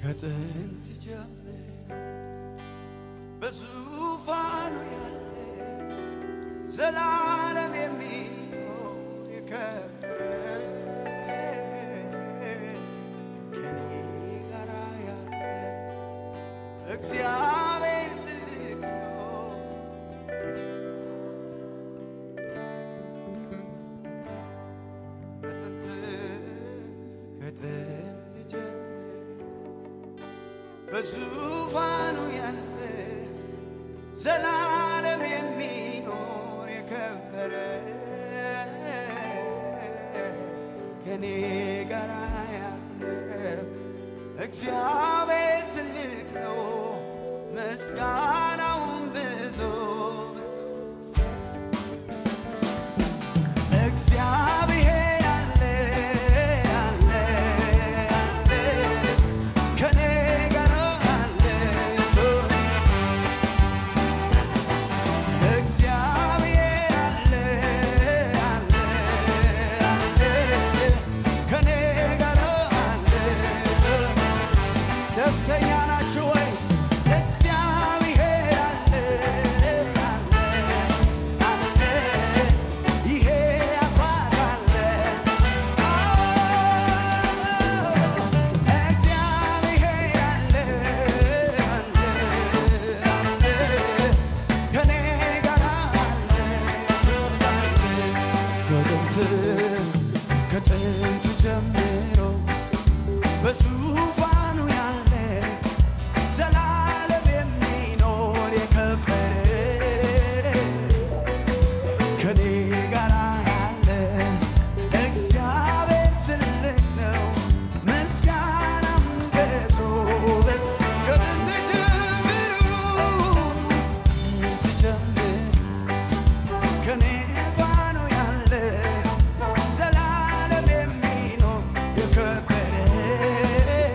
ከጥንት ጀምሮ በዙፋኑ ያለ ዘላለም የሚኖር የከበረ ከኔ ጋር ያለ እግዚአብሔር ትልቅ ነው። ከጥንት ጀምሮ በዙፋኑ ያለ ዘላለም የሚኖር የከበረ ከኔ ጋር ያለ እግዚአብሔር ትልቅ ነው፣ ምስጋናውን ብዙ እግዚአብሔር አለ አለ አለ ከኔ ጋር አለ እግዚአብሔር አለ አለ አለ ከኔ ጋር አለ ደስተኛ ናችሁ ወይ? እግዚአብሔር አለ አለ አለ ይሄ አባት አለ እግዚአብሔር አለ አለ አለ ከኔ ጋር አለ ከጥንት ከጥንት ጀምሮ በዙፋኑ ያለ ዘላለም የሚኖር የከበረ ከኔ ጋር ያለ እግዚአብሔር ትልቅ ነው፣ ምስጋናም ብዙ ነው። ከጥንት ጀምሮ ጥንት ጀምሮ ከኔ ጋር ነው ያለ ዘላለም የሚኖር የከበረ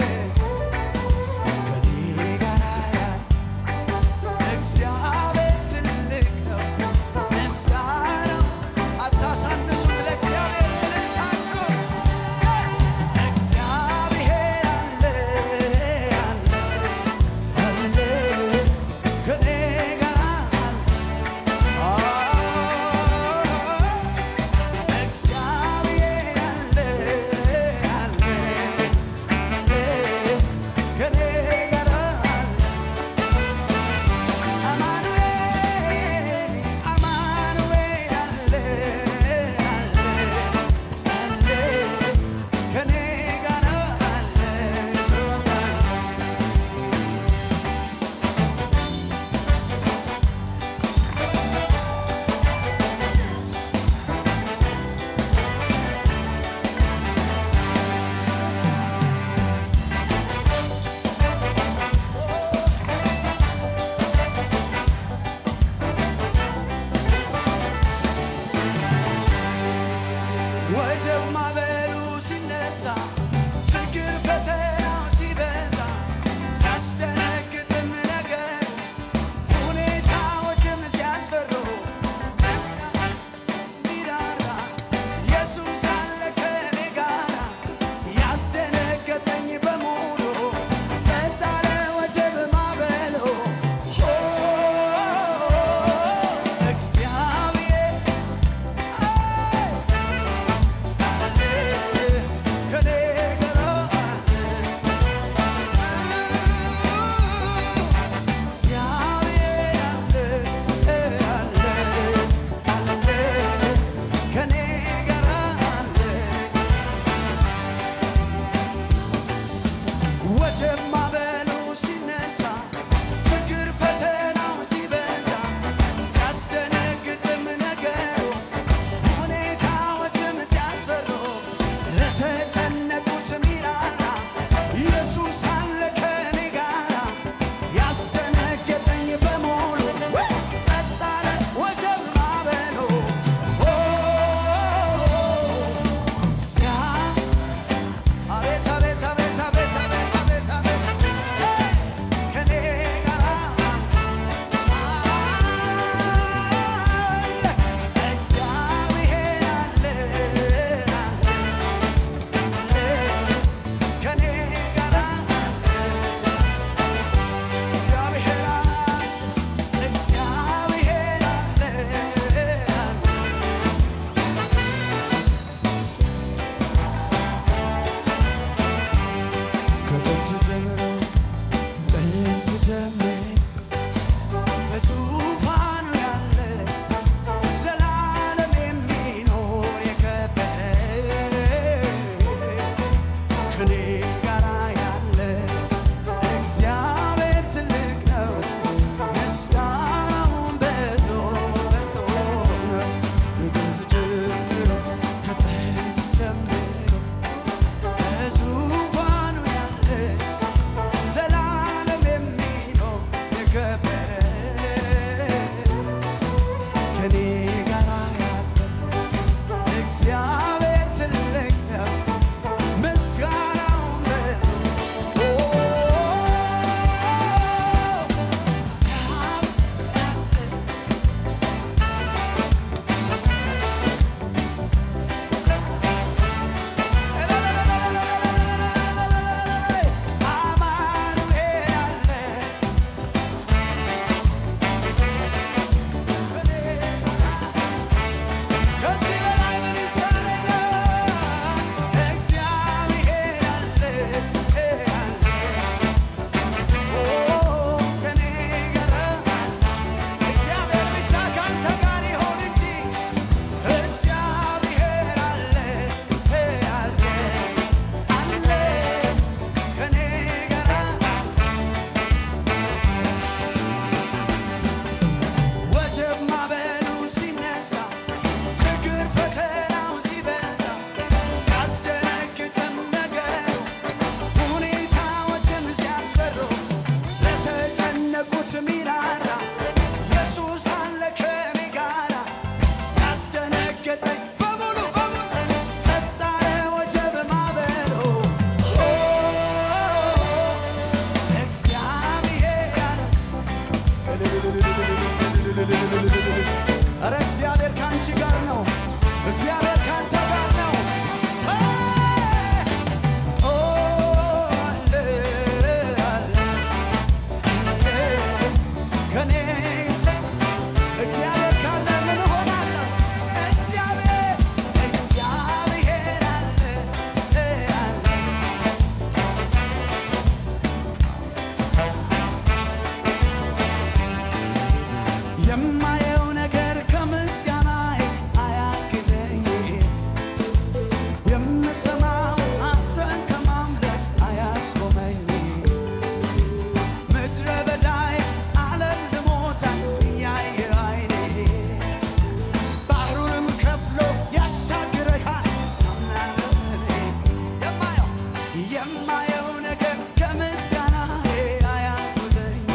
የማየው ነገር ከምስጋናዬ አያጎለኝ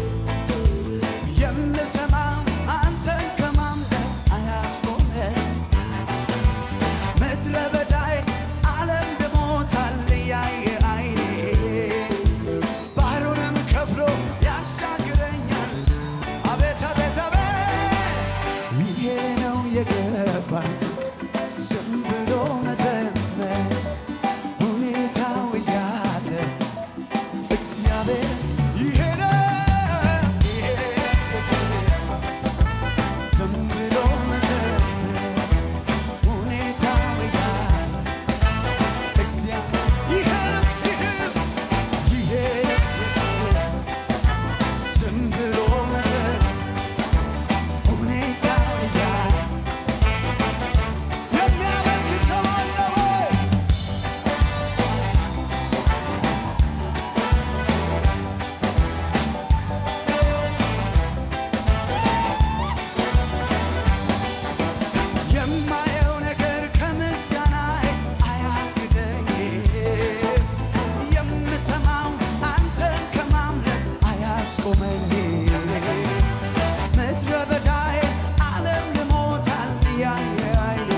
የምሰማው አንተን ከማምለክ አያስቆመኝ ምድረ በዳዬ ዓለም ልሞታል እያየ አይኔ ባህሩንም ከፍሎ ያሻግረኛል። አቤት አቤት አቤት ይሄ ነው የገባኝ ዝም ብሎ መዘመር ሁኔታው እያለ እግዚአብሔር ይሄ ነው ይሄ ዝም ብሎ መዘመር ሁኔታው እያለ እግዚአብሔር ይሄ ነው ይሄ ነው ይሄ ዝም ብሎ መዘመር ሁኔታው እያለ የሚያመልክ ሰው አለ ወይ? የማየው ነገር ከምስጋናዬ አያግደኝ የምሰማው አንተን ከማምለክ አያስቆመኝ ምድረ በዳዬ ዓለም ልሞታል ያየ አይኔ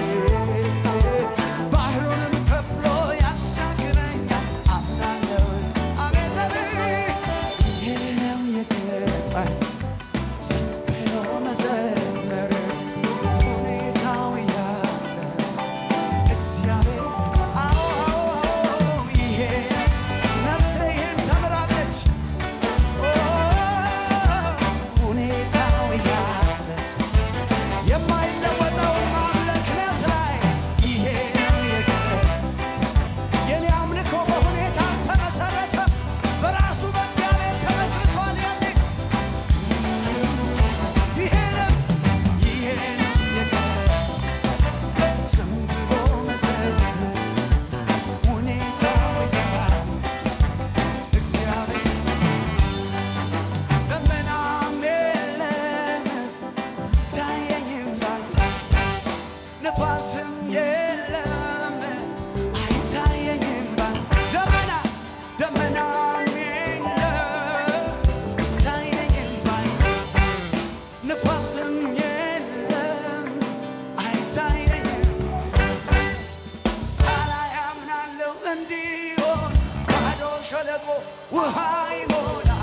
ባህሩንም ከፍሎ ያሻግረኛል አምናለሁ አቤት አቤት ይሄ ነው የገባኝ ዝም ብሎ መዘመር ሁኔታው እያለ እግዚአብሔር አዎ አዎ ይሄ ነፍሴ ይህን ተምራለች ሁኔታው እያለ የማይለወጠው ማምለክ ነፍስ ላይ ይሄ ነው የገባኝ የኔ አምልኮ በሁኔታ ተመሰረተ በራሱ በእግዚአብሔር ተመስርቷል የሚል ይሄ ነው ይሄ ነው የገባኝ ዝም ብሎ መዘመር ሁኔታው እያለ እግዚአብሔር ደመናም የለም ታየኝም ላይ ነፋስም የለም አይታየኝም ባይ ደመና ደመናም የለም ታየኝም ባይ ነፋስም የለም አይታየኝም ሳላይ አምናለሁ እንዲሆን ባዶ ሸለቆ ውሃ ይሞላል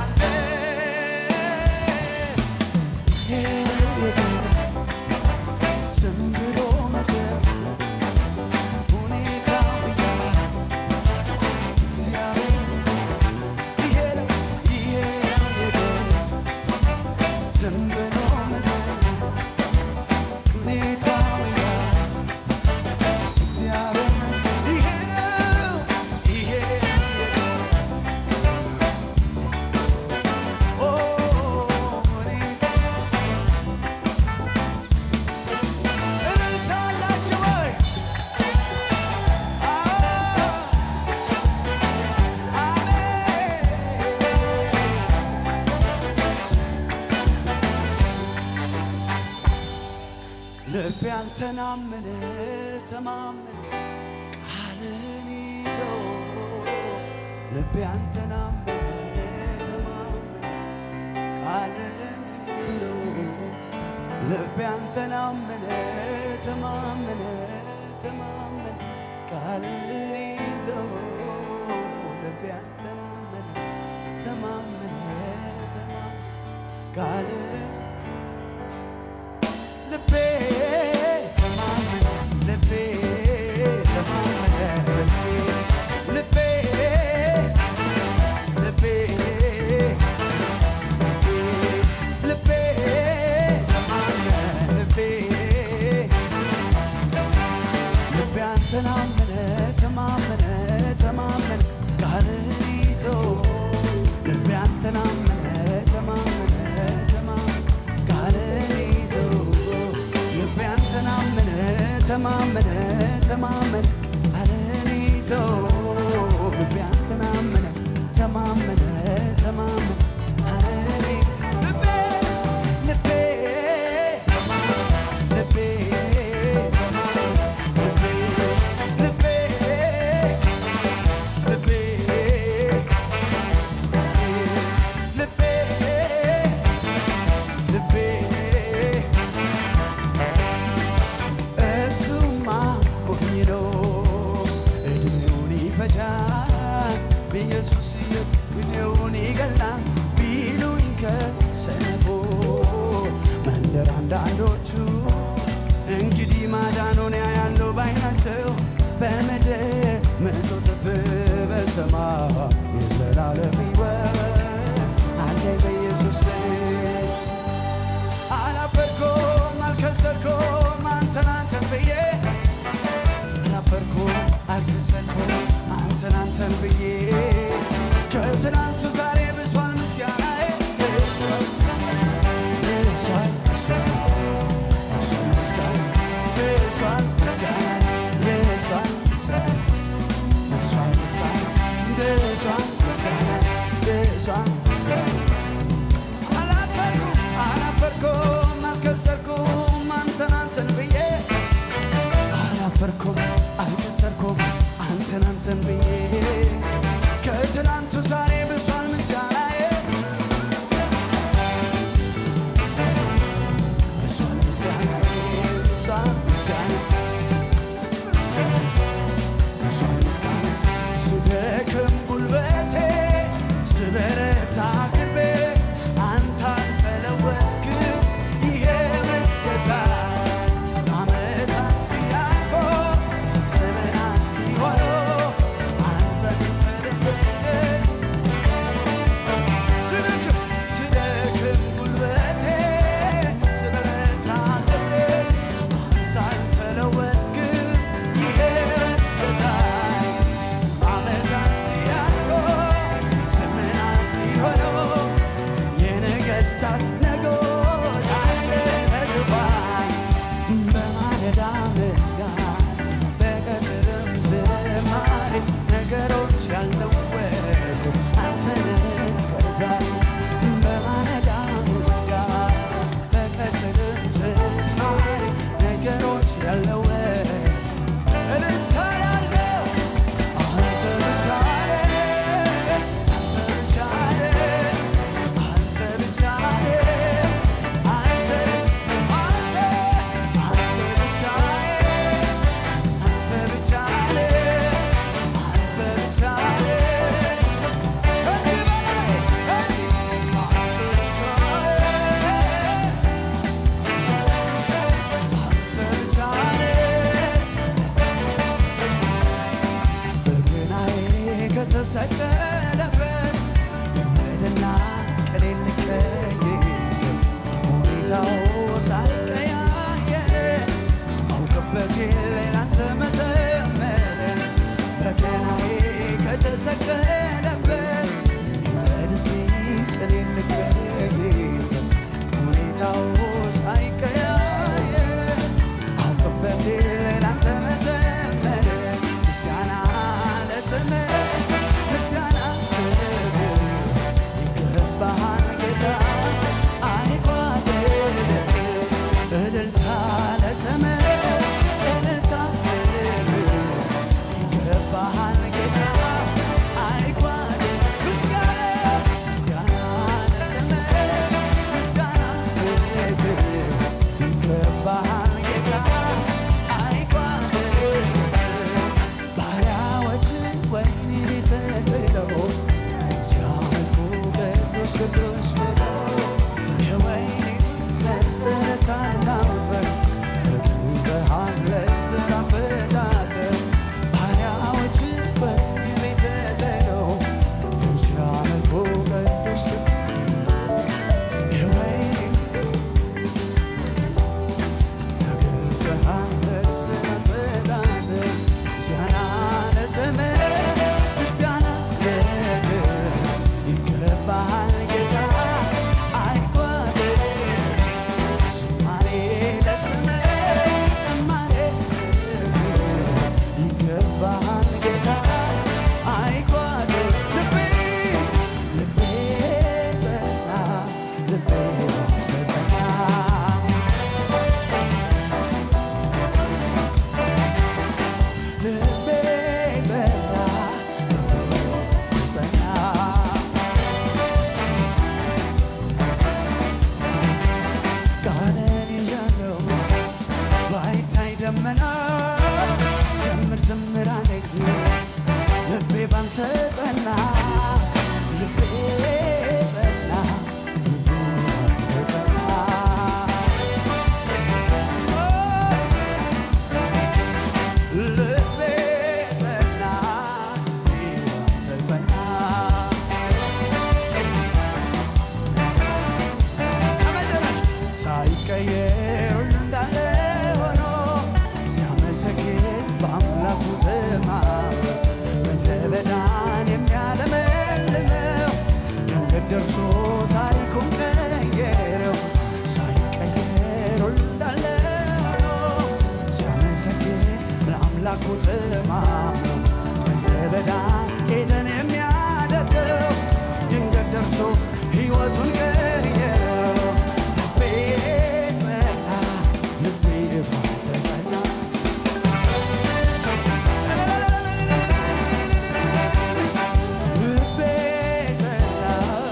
ዝም ብሎ መዘመር ሁኔታው እያለ እግዚአብሔር ይሄ ነው ይሄ ነው የገባኝ ዝም ብሎ መዘመር ሁኔታው እያለ እግዚአብሔር ይሄ ነው ይሄ ነው የገባኝ ኦ ሁኔታው እልልታ አላችሁ ወይ? ልቤ አንተን አመነ ተማመነ ቃልን ይዞ ልቤ አንተን አመነ ተማመነ ቃልን ይዞ ልቤ አንተን አመነ ተማመነ ተማመነ ቃልን ይዞ ልቤ አንተን አመነ ተማመነ ተማመነ ቃልን ልቤ ተማመነ ልቤ ተማመነ ልቤ ልቤ ልቤ ልቤ ተማመነ ልቤ ልቤ አንተን አመነ ተማመነ ተማመነ ቃልን ይዞ ልቤ አንተን አመነ ተማመነ ተማመነ ቃልን ይዞ ልቤ አንተን አመነ ተማመነ ተማመነ ቃልን ይዞ ልቤ አንተን አመነ ተማመነ ተማመነ ቃልን ልቤ ልቤ ልቤ ልቤ ልቤ ኢየሱስ ጉዴውን ይገላል ቢሉኝ ከሰነፎ መንደር አንዳንዶቹ እንግዲህ ማዳኑን ያያሉ ባይናቸው በምድር መቶ እጥፍ በሰማይ የዘላለም ሕይወት አለኝ በኢየሱስ በኔ አላፈርኩም አልከሰርኩም አንተን አንተን ብዬ አላፈርኩም አልከሰርኩም አንተን አንተን ብዬ ከትናንቱ ዛሬ ብሷል ምስጋናዬ ብሷል ብሷል ብሷል ብሷል ብሷል ምስጋናዬ ብሷል ብሷል ብሷል ብሷል ብሷል ምስጋናዬ ብሷል ብሷል አላፈርኩም አላፈርኩም አልከሰርኩም አንተን አንተን ብዬ አላፈርኩም አልከሰርኩም አንተን አንተን ብዬ ከትናንቱ ዛሬ ብሷል ምስጋናዬ ብሷል ምስጋናዬ ብሷል ምስጋናዬ ብሷል ብሷል ምስጋናዬ ስደክም ጉልበቴ ስበረታ ቅርቤ አንተ አልተለወጥክም ይሄ መስገዛ ዓመታት ሲያልፎ ዘመናት ሲሆኑ አንተ ተለወጥ ስደክም ስደክም ጉልበቴ ስበረታ ቅርቤ አንተ አልተለወጥክም ይሄ መስገዛ ዓመታት ሲያልፉ ዘመናት ሲሆኑ የነገሥታት ንጉሥ አለ በዙፋን በማለዳ ምስጋና በቀትርም ዝማሬ ነገሮች ያልለወጡ አንተ ነህ እስከ ዛሬ በማለዳ ምስጋና በቀትርም ዝማሬ ነገሮች ያልለወጡ እልልታ ያለው አንተ ብቻ ነህ፣ አንተ ብቻ ነህ፣ አንተ ብቻ ነህ፣ አንተ አንተ አንተ ብቻ ነህ፣ አንተ ብቻ ነህ፣ አንተ ብቻ ነህ። ከዚህ በላይ አንተ ብቻ ነህ፣ አንተ ብቻ ነህ። በገናዬ ከተሰቀለበት የወደና ቅኔ ልቀኝ ሁኔታው ሳይቀያየር አውቅበት ሌላንተ መዘመር በገናዬ ከተሰቀለበት የወደሲ ቅኔ ልቀኝ ሁኔታው ሳይቀያየር አውቅበት ሌላንተ መዘመር ምስጋና ለስምህ ምስጋና ይገባሃል ጌታ አይጓደል እልልታ ለስምህ እልልታ ይገባሃል ጌታ አይጓደል ምስጋና ምስጋና ለስምህ ምስጋና ይገባሃል ጌታ አይጓደል ባሪያዎች ወህኒ ቤት ተጥለው ሲያመልኩ ቅዱስ ቅዱስ ብለው የወህኒ መሠረት አናውጠን በግንበሃል ለሥራ ፈላጠን ባሪያዎች ወህኒ ቤት ተጥለው ሲያመልኩ ቅዱስ የወህኒ ይገባሃል ጌታ ደርሶ ታሪኩን ቀየረው ሳይቀየር ወዳለው ሲያመሰግን ለአምላኩ ተማምነው ምድረ በዳ ኤደን የሚያደርገው ድንገት ደርሶ ሕይወቱን ቀየረው ልቤ ጸና ልቤ ባንተ ጸና ልቤ ጸና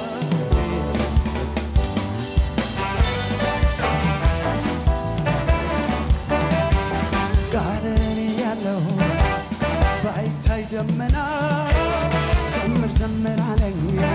ጋርን ያለው ባይታይ ደመና ዘምር ዘምር አለኝ